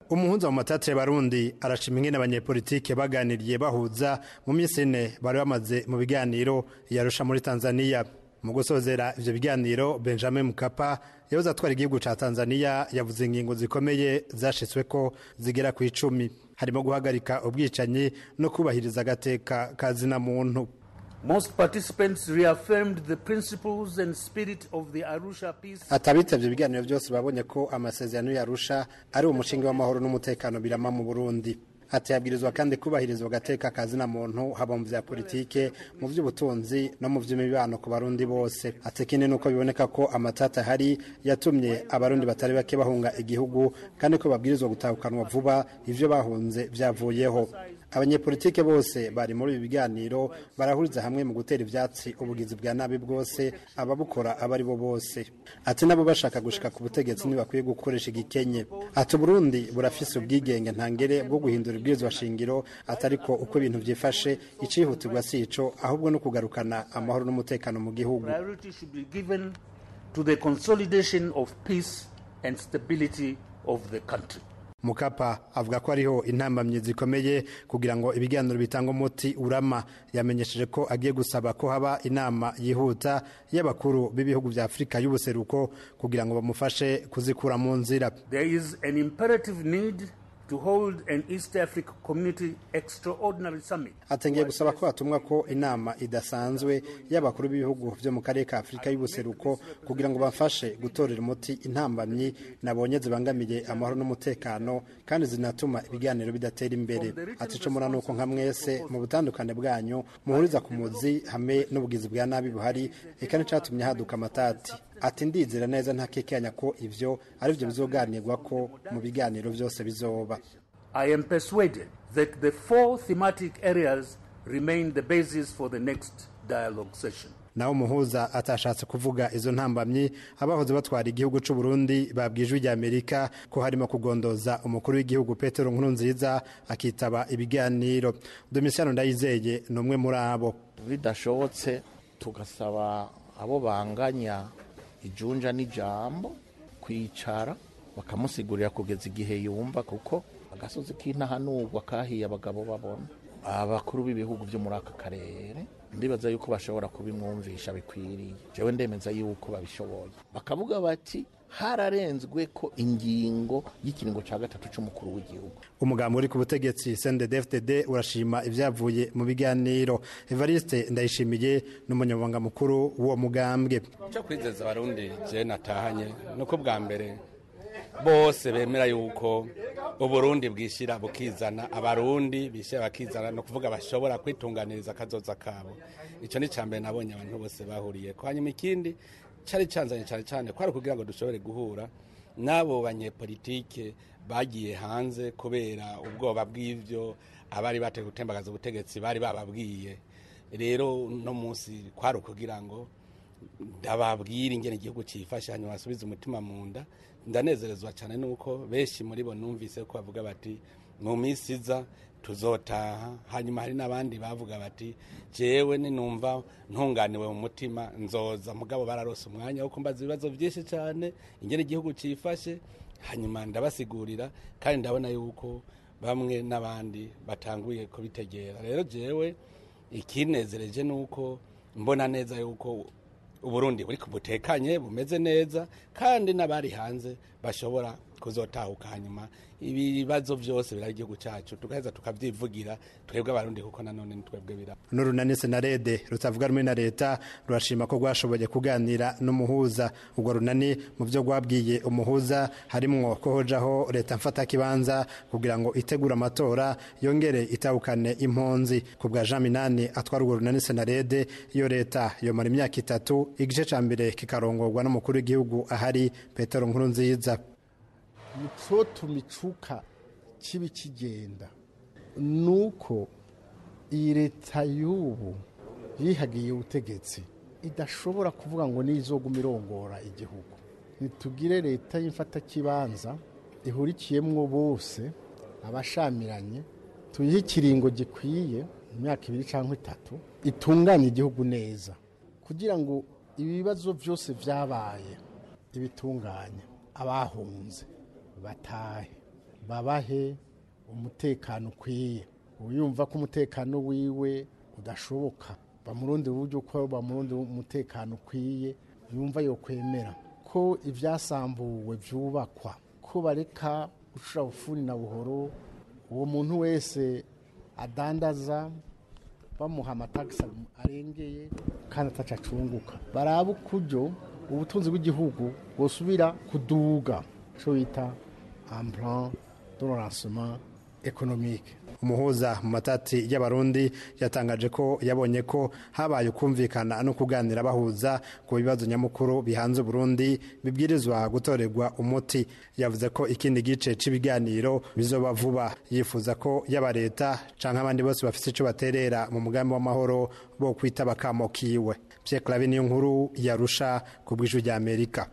umuhuza mu matatire barundi arashima ingene abanyepolitike baganiriye bahuza mu minsi ine bari bamaze mu biganiro yarusha muri tanzania mu gusozera ivyo biganiro benjamin mukapa yahoze atwara igihugu ca tanzania yavuze ingingo zikomeye zashitsweko zigera ku icumi harimo guhagarika ubwicanyi no kubahiriza agateka ka zina muntu Most participants reaffirmed the principles and spirit of the Arusha peace. atabitavye ibiganiro byose babonye ko amasezerano yarusha ari umushinga w'amahoro n'umutekano birama mu burundi ati yabwirizwa kandi kubahirizwa agateka ka zina muntu haba mu vya politike mu vy'ubutunzi no mu vy'imibano ku barundi bose ati ikindi nuko biboneka ko amatata ahari yatumye abarundi batari bake bahunga igihugu kandi ko babwirizwa gutahukanwa vuba ivyo bahunze vyavuyeho abanyepolitike bose bari muri ibi biganiro barahuriza hamwe mu gutera ivyatsi ubugizi bwa nabi bwose ababukora aba ari bo bose ati nabo bashaka gushika ku butegetsi ntibakwiye gukoresha igikenye ati uburundi burafise ubwigenge ntangere bwo guhindura ibwirizwa shingiro atari ko uko ibintu vyifashe icihutirwa si ico ahubwo no kugarukana amahoro n'umutekano mu gihugu Priority should be given to the consolidation of peace and stability of the country. mukapa avuga ko ariho intambamyi zikomeye kugira ngo ibiganiro bitanga umuti urama yamenyesheje ko agiye gusaba ko haba inama yihuta y'abakuru b'ibihugu vya afurika y'ubuseruko kugira ngo bamufashe kuzikura mu nzira There is an imperative need to hold an East Africa Community Extraordinary Summit. atengeye gusaba ko hatumwa ko inama idasanzwe y'abakuru b'ibihugu vyo mu karere ka afurika y'ubuseruko kugira ngo bafashe gutorera umuti intambamyi nabonye zibangamiye amahoro n'umutekano kandi zinatuma ibiganiro bidatera imbere ati ico mura nuko nka mwese mu butandukane bwanyu muhuriza ku muzi hamwe n'ubugizi bwa nabi buhari eka n'icatumye haduka amatati ati ndizera neza ntakekanya ko ivyo arivyo bizoganirwa ko mu biganiro vyose bizoba I am persuaded that the four thematic areas remain the basis for the next dialogue session. naho umuhuza atashatse kuvuga izo ntambamyi abahoze batwara igihugu c'u Burundi babwijwe rya Amerika ko harimo kugondoza umukuru w'igihugu Petero Nkurunziza akitaba ibiganiro Domitiano Ndayizeye ni umwe muri abo bidashobotse tugasaba abo banganya ijunja n'ijambo kwicara bakamusigurira kugeza igihe yumva kuko agasozi k'intahanurwa kahiye abagabo babona abakuru b'ibihugu byo muri aka karere ndibaza yuko bashobora kubimwumvisha bikwiriye jewe ndemeza yuko babishoboye bakavuga bati hararenzwe ko ingingo y'ikiringo cya gatatu c'umukuru w'igihugu umugambi uri ku butegetsi CNDD-FDD urashima ivyavuye mu biganiro Evariste Ndayishimiye n'umunyamabanga mukuru w'uwo mugambwe icyo kwizeza abarundi je natahanye nuko bwa mbere bose bemera yuko uburundi bwishyira bukizana abarundi bishyira bakizana ni ukuvuga bashobora kwitunganiriza akazoza kabo icyo ni icya mbere nabonye abantu bose bahuriye ko hanyuma ikindi cyari cyanzanye cyane cyane kwari kugira ngo dushobore guhura n'abo banyepolitike bagiye hanze kubera ubwoba bw'ibyo abari batewe gutembagaza ubutegetsi bari bababwiye rero no munsi kwari ukugira ngo ndababwira ingene igihugu cyifashe hanyuma basubize umutima mu nda ndanezerezwa cyane nuko benshi muri bo numvise ko bavuga bati mu minsi iza tuzotaha hanyuma hari n'abandi bavuga bati jewe ninumva ntunganiwe mu mutima nzoza mugabo bararose umwanya wo kumbaza ibibazo byinshi cyane ingene igihugu cyifashe hanyuma ndabasigurira kandi ndabona yuko bamwe n'abandi batanguye kubitegera rero jewe ikinezereje nuko mbona neza yuko uburundi buri butekanye bumeze neza kandi n'abari hanze bashobora kuzotahuka hanyuma ibibazo byose birari igihugu cyacu tugaheza tukabyivugira twebwe abarundi kuko nanone ni twebwe bira n'urunani senarede rutavuga rumwe na leta rurashima ko rwashoboye kuganira n'umuhuza ubwo runani mu byo rwabwiye umuhuza harimwo ko hojaho leta mfata kibanza kugira ngo itegure amatora yongere itahukane impunzi ku bwa jean minani atwara urwo runani senarede iyo leta yomara imyaka itatu igice cya mbere kikarongorwa n'umukuru w'igihugu ahari petero nkuru nziza icotuma icuka kibi kigenda nuko iyi leta y'ubu yihagiye ubutegetsi idashobora kuvuga ngo nizoguma irongora igihugu nitugire leta y'imfatakibanza ihurikiyemwo bose abashamiranye tuyihe ikiringo gikwiye imyaka ibiri cyangwa itatu itunganye igihugu neza kugira ngo ibibazo byose byabaye ibitunganye abahunze batahe babahe umutekano ukwiye uyumva ko umutekano wiwe udashoboka bamurundi uburyo uko bamurundi umutekano ukwiye yumva yo kwemera ko ibyasambuwe byubakwa ko bareka gucura bufuni na buhoro uwo muntu wese adandaza bamuha amatagisi arengeye kandi ataca acunguka baraba ukuryo ubutunzi bw'igihugu busubira kuduga icyo bita amplan de lancement économique umuhuza mu matati y'abarundi yatangaje ko yabonye ko habaye ukumvikana no kuganira bahuza ku bibazo nyamukuru bihanze Burundi bibwirizwa gutorerwa umuti yavuze ko ikindi gice cy'ibiganiro bizoba vuba yifuza ko yaba leta canke abandi bose bafite ico baterera mu mugambi w'amahoro bo kwita bakamo kiwe Pierre Claver niyo nkuru yarusha ku bw'ijwi rya Amerika